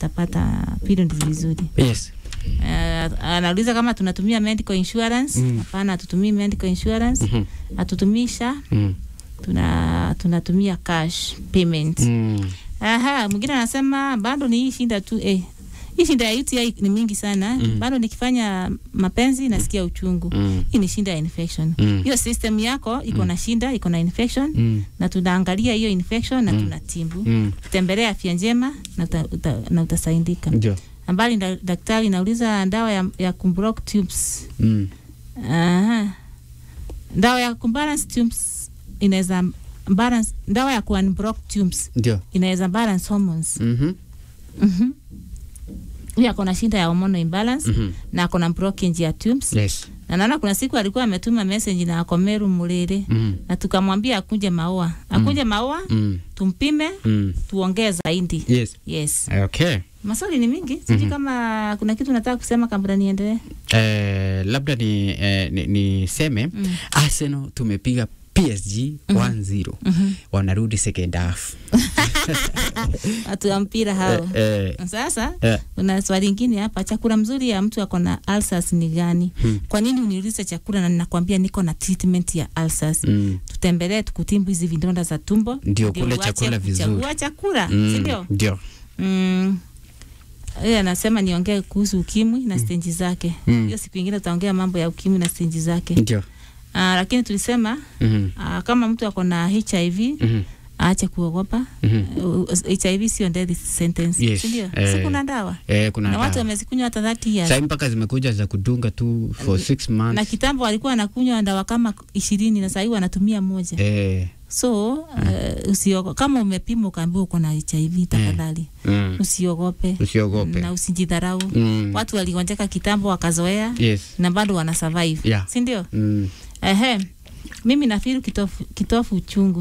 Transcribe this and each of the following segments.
atapata period vizuri. Yes. Uh, anauliza kama tunatumia medical insurance. Mm. Hapana, hatutumii medical insurance, Mhm. hatutumii SHA, Mm. tuna tunatumia cash payment. Mm. Aha, mwingine anasema bado ni hii shinda tu eh. Hii shinda ya UTI ni mingi sana. Mm. Bado nikifanya mapenzi nasikia uchungu. Mm. Hii ni shinda ya infection. Mm. Hiyo system yako iko na shinda, iko na infection Mm. na tunaangalia hiyo infection na Mm. tunatibu. Mm. Tembelea afya njema na, uta, uta, na utasaidika. Ndio. Ambali nda, daktari nauliza dawa ya, ya kumblock tubes. Mm. Aha. Dawa ya kumbalance tubes inaweza balance, dawa ya kuunblock tubes Ndio. inaweza balance hormones. Mhm. Mhm. Huyu ako na shida ya hormonal imbalance Mhm. na ako na blockage ya tubes. Yes. Na naona kuna siku alikuwa ametuma message na ako Meru Mulele Mm. na tukamwambia akuje Maua. Akuje Maua Mm. tumpime Mm. tuongee zaidi. Yes. Yes. Okay. Maswali ni mingi. Sijui Mhm. kama kuna kitu nataka kusema kabla niendelee. Eh, labda ni eh, ni, niseme Mm. Arsenal tumepiga PSG 1-0. Mhm. Wanarudi second half. Watu wa mpira hao. Eh, eh, Sasa eh. kuna swali lingine hapa, chakula mzuri ya mtu ako na ulcers ni gani? Hmm. Kwa nini uniulize chakula na ninakwambia niko na treatment ya ulcers? Mm. Tutembelee tukutimbu hizi vidonda za tumbo, Ndio, kule uache chakula vizuri. kuchagua chakula, Mm. si ndio? Ndio. Mm. Yeye anasema niongee kuhusu ukimwi na stage zake. Mm. Hiyo siku ingine tutaongea mambo ya ukimwi na stage zake. Ndio. Ah, lakini tulisema Mhm. ah, kama mtu ako na HIV Mhm. aache kuogopa. Mhm. Uh, HIV sio death sentence, Yes, si ndio? eh, Si kuna dawa Eh, kuna na watu dawa. wamezikunywa hata 30 years. Sasa mpaka zimekuja za kudunga tu for six months. na kitambo walikuwa wanakunywa dawa kama ishirini na sahii wanatumia moja Eh. so uh, usiogo kama umepima ukaambiwa uko na HIV tafadhali Mm. usiogope Usiogope. na usijidharau Mm. watu waligonjeka kitambo wakazoea Yes. na bado wana survive Yeah. si ndio Mm. ehe mimi nafiri kitofu, kitofu uchungu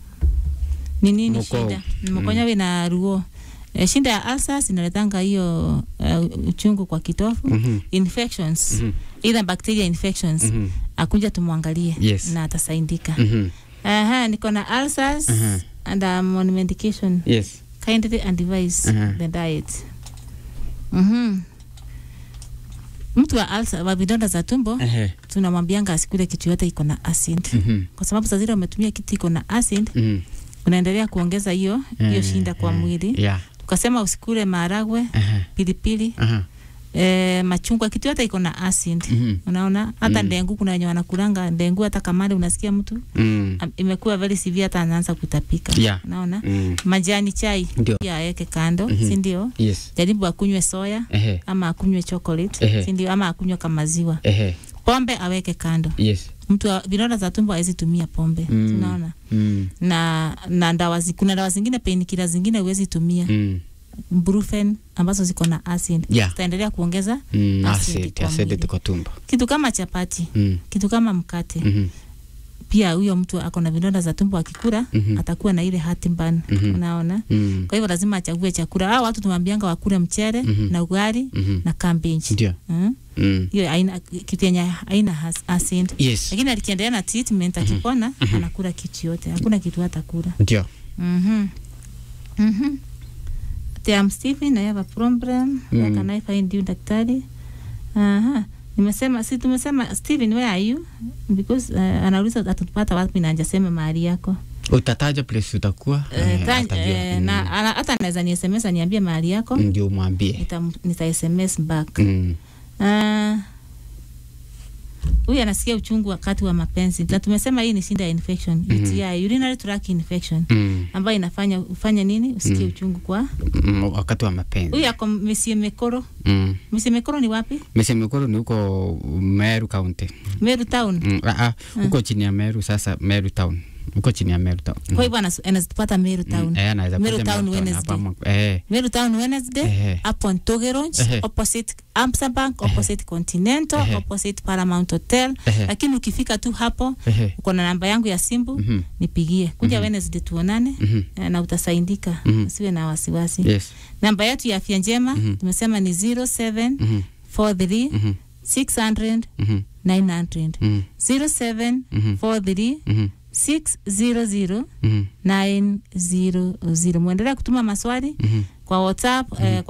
ni nini Mukau. shida mkonyawe na ruo e, shida ya ulcers inaletanga hiyo uh, uchungu kwa kitofu Mhm. infections Mhm. either bacteria infections Mhm. akuja tumwangalie Yes. na atasaidika. Mhm. Aha, niko na ulcers Aha. and I'm on medication. Yes. Kindly advise Aha. the diet. Mhm. Mtu wa ulcer wa vidonda za tumbo Ehe. tunamwambianga asikule kitu yote iko na acid. Mhm. Kwa sababu saa zile umetumia kitu iko na acid Mhm. unaendelea kuongeza hiyo hiyo Eh, shinda kwa eh, mwili. Yeah. Tukasema usikule maharagwe, Aha. pilipili, Aha. eh, machungwa, kitu yote iko na acid. Mhm. Unaona hata Mm. ndengu, kuna wenye wanakulanga ndengu, hata kamande unasikia mtu Mm. am- imekuwa very severe, hata anaanza kutapika. Yeah. Unaona Mm. majani chai Ndio. pia aweke kando, Mhm. si ndio? Yes. Jaribu akunywe soya Ehe. ama akunywe chocolate, Ehe. si ndio? Ama akunywe kama maziwa. Ehe. Pombe aweke kando. Yes. Mtu wa vidonda za tumbo hawezi tumia pombe, Mm. unaona? Mm. Na na dawa zi, kuna dawa zingine painkiller zingine huwezi tumia Mm. brufen ambazo ziko na acid Yeah. zitaendelea kuongeza Mm. Acid Acid. kwa Acid mwili. kwa tumbo. kitu kama chapati, Mm. kitu kama mkate. Mhm. Pia huyo mtu ako na vidonda za tumbo akikula Mhm. atakuwa na ile heartburn, Mhm. unaona? Mm. Kwa hivyo lazima achague chakula. Hao watu tumwambianga wakule mchele Mhm. na ugali Mhm. na cabbage. Ndio. Mm? Mm. Hiyo haina kitu yenye haina has- acid. Yes. Lakini alikiendelea na treatment akipona anakula kitu yote. Hakuna kitu hata kula. Ndio. Mhm. Mhm. Ati, I'm Stephen, I have a problem. Where Mm. can I find you daktari? Aha. Nimesema si tumesema Steven where are you? Because uh, anauliza atatupata wapi na hajasema mahali yako. Utataja place utakuwa Eh, eh, ta- atajua. eh, Mm. na ana- hata anaweza ni SMS aniambie mahali yako ndio umwambie. nita, nita SMS back. Mm. Ah, huyu anasikia uchungu wakati wa mapenzi, na tumesema hii ni shida ya infection Mhm. UTI, urinary tract infection Mm. ambayo inafanya ufanye nini usikie Mm. uchungu kwa Mm. Wakati wa mapenzi. huyu ako Mesie Mekoro. Mm. Mesie Mekoro ni wapi? Mesemekoro ni huko Meru County. Meru town. Mm. Ah, ah, huko chini ya Meru sasa Meru Town. Huko chini ya Meru Town. Kwa hivyo anas- anazipata Meru town. Mm. Eh, anaweza Meru kuja Town Meru Town Wednesday. hapa ama- Eh. Meru town Wednesday Ehe. hapo Ntogeronj Ehe. opposite Amsa Bank opposite Continental Ehe. opposite Paramount Hotel Ehe. lakini ukifika tu hapo Ehe. uko na namba yangu ya simu Mhm. nipigie kuja Mhm. Wednesday tuonane Mhm. eh, na utasaidika Mhm. usiwe na wasiwasi Yes. namba yetu ya afya njema Mhm. tumesema ni 0743 Mhm. 600 Mhm. 900 Mhm. 0743 Mhm. 600 Mhm. 900 mwendelea kutuma maswali Mhm. kwa whatsapp eh, kwa